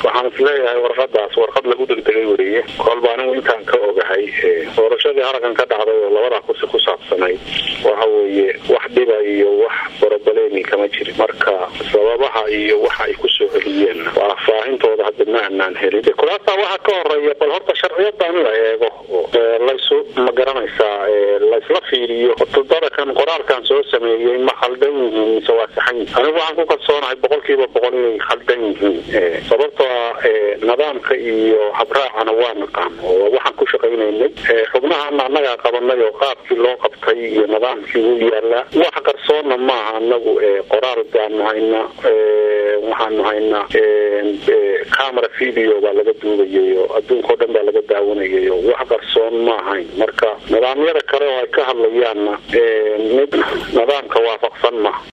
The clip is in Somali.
waxaan isleeyahay warqadaas warqad lagu degdegay weriye kolba anigu intaan ka ogahay doorashadii harakan ka dhacday oo labada kursi ku saabsanay waxa weeye wax dhiba iyo wax borobalemi kama jirin marka sababaha iyo waxa ay kusoo celiyeen faahfaahintooda hadda ma anaan helin kulaasa waxa ka horeeya bal horta sharciyadan la eego laysu ma garanaysaa laysla fiiriyo dadakan qoraalkan soo sameeyey ma khaldan yihiin mise waa saxan yihin anigu waxaan ku kalsoonahay boqolkiiba boqol inay khaldan yihiin sababtoo ah nidaamka iyo habraacana waa naqaan oo waxaan ku shaqaynaynay xubnahana annagaa qabanay oo qaabkii loo qabtay iyo nidaamkii wuu yaalaa wax qarsoonna maaha anagu qoraal baanu haynaa waxaanu haynaa camera video baa laga duubayay oo adduunka o dhan baa laga daawanayay oo wax qarsoon ma ahayn marka nidaamyada kale oo ay ka hadlayaanna mid nidaamka waafaqsan maha